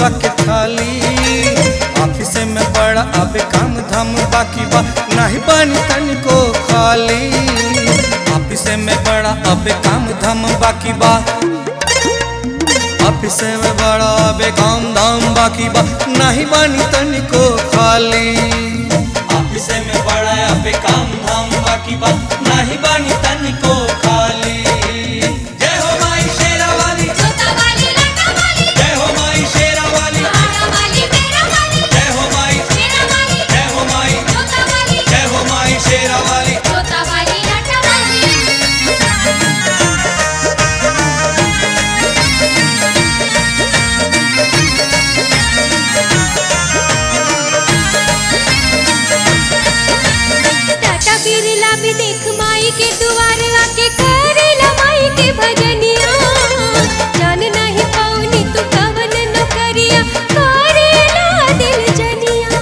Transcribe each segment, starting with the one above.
भोजवा के थाली ऑफिस में बड़ा अब काम धाम बाकी बा नहीं बानी तनिको खाली ऑफिस में बड़ा अब काम धाम बाकी बा ऑफिस में बड़ा अब काम धाम बाकी बा नहीं बानी तनिको खाली ऑफिस में बड़ा अब काम धाम बाकी बा नहीं बानी तनिको खाली जय हो माई शेरा वाली जोता वाली लाटा वाली जय हो माई शेरा वाली आड़ा वाली मेरा वाली जय हो माई मेरा वाली जय हो माई जोता वाली जय हो माई शेरा वाली जोता वाली लाटा वाली टाटा बिरला भी देख माई के दुआर आके करेला माई के भजनिया जान नहीं पाऊनी तू कवन न करिया करेला दिल जनिया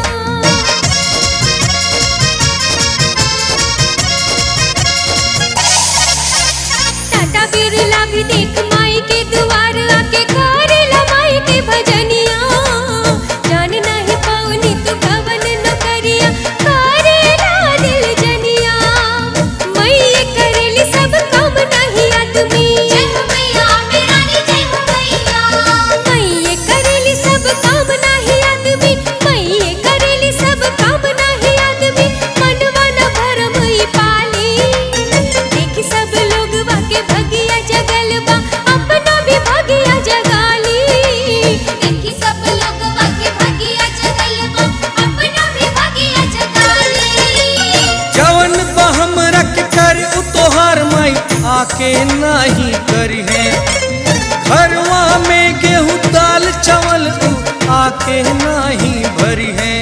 टाटा बिरला भी देख माई के दुआर आके करेला माई के भजनिया जान नहीं पाऊनी तू कवन न करिया करेला दिल जनिया मैये करेली सब काम नहीं आदमी जय हो मैया मेरा नी जय हो मैया मैये करेली सब काम नहीं आदमी मैये करेली सब काम नहीं आदमी मनवा न भरम ई पाली देखी सब लोग वाके भगिया जगल बा अपना भी भगिया जगाली देखी सब लोग वाके भगिया जगल बा अपना भी भगिया जगाली जवन बहम रख कर उ तोहार माई आके नहीं करी है घरवा में गेहूं दाल चावल उ आके नहीं भरी है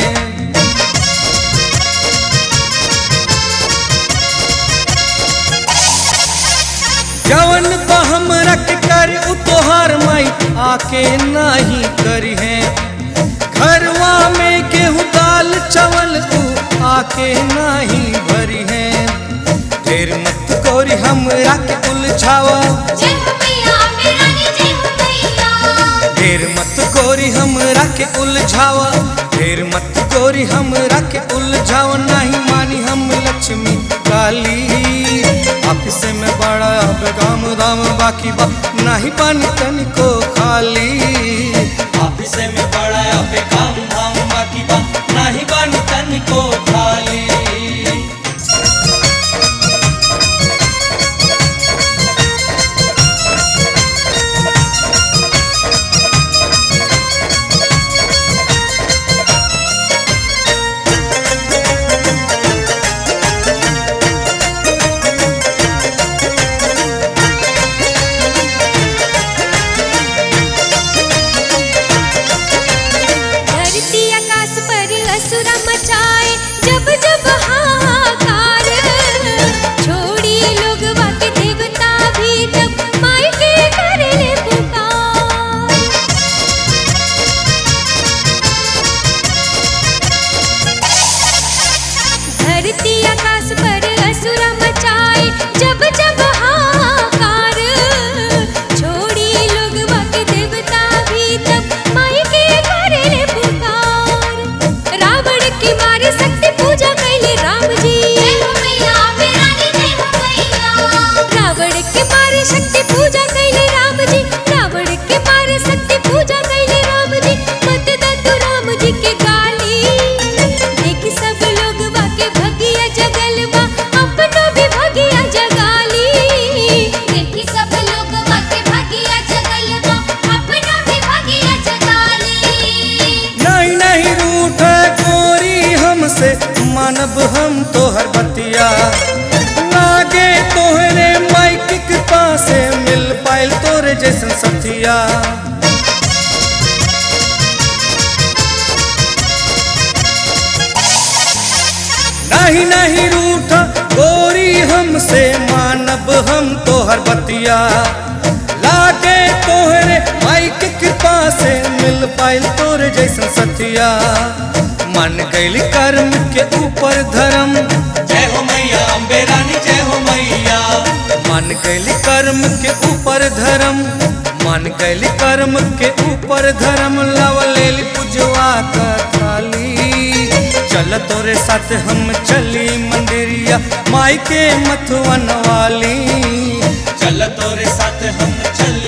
जवन बहम रख कर उ तोहार माई आके नहीं करी है घरवा में गेहूं दाल चावल उ आके नहीं भरी है ढेर मत गोरी हमरा के उलझावा जय हो मैया मेरा नी जय हो मैया ढेर मत गोरी हमरा के उलझावा ढेर मत गोरी हमरा के उलझावा नहीं मानी हम लक्ष्मी काली ऑफिस में बड़ा अब काम दाम बाकी बा नहीं पानी तनिको खाली ऑफिस में बड़ा अब काम धाम बाकी बा नहीं पानी तनिको खाली धरती आकाश पर असुरा मचाए जब जब हाहाकार छोड़ी लोग वाके देवता भी तब माई के करले पुकार धरती आकाश पर असुरा मचाए जब जब हाहाकार छोड़ी लोग वाके देवता भी तब माई के करले पुकार रावण के मारे शक्ति पूजा कैले राम जी जय हो मैया मेरा नी जय हो मैया रावण के मारे शक्ति पूजा कैले राम जी रावण के मारे शक्ति पूजा कैले राम जी मत दतु राम जी के गाली देखी सब लोग वाके भगिया जगल बा अपनो भी भगिया जगाली देखी सब लोग वाके भगिया जगल बा अपनो भी भगिया जगाली नहीं नहीं रूठ गोरी हमसे मानब हम तोहर बतिया लागे तोहरे माइक के पासे मिल पाइल तोरे जैसन सथिया नहीं नहीं रूठ गोरी हमसे मानब हम तोहर बतिया लागे तोहरे माइक कृपा से मिल पाइल तोरे जैसन सतिया मन गैल कर्म के ऊपर धर्म जय हो मैया अम्बे रानी जय हो मैया मन गैल कर्म के ऊपर धर्म मन बन गैली कर्म के ऊपर धर्म लवलेली पुजवा का थाली चल तोरे साथ हम चली मंदिरिया माई के मथुवन वाली चल तोरे साथ हम चल